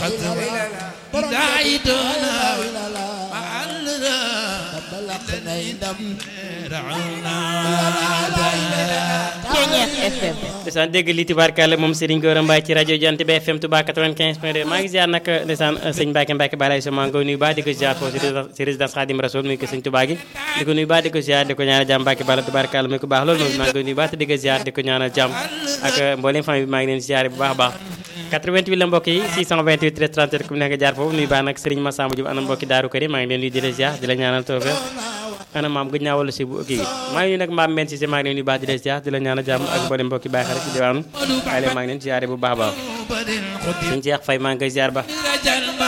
Ceñeex FM ndeysaan dégg li tubaarkàlla moom Serigne Gora Mbaye ci rajo Jant bi FM Touba 95 point 2 maa ngi ziar nag ndeysaan sëñ Mbacke Mbacke Balaye so maa ngi koy nuyu baax di ko ziar foofu ci résidence Khadim Rasoul muy ko sëñ Touba gi di ko nuyu baax di ko ziar di ko ñaanal jàmm Mbacke Bala tubaarkàlla muy ko baax loolu moom maa ngi koy nuyu baax te di ko ziar di ko ñaanal jàmm ak mboolem famille bi maa ngi leen ziar bu baax a baax 88 la mbokk yi 628 13 37 ku nekk jaar foofu nuyu baax nag Serigne Massamba Diop ana mbokki Daaru Karim maa ngi leen nuyu di la ziar di la ñaanal toofe ana maam gëj naa wala si bu kii maa ngi nuyu nag maam men si maa ngi leen nuyu baax di la ziar di la ñaanal jàmm ak mboolem mbokki baax rek ci diwaanu waaye leen maa ngi leen ziare bu baax a baax suñu Cheikh Faye maa ngi koy ziar ba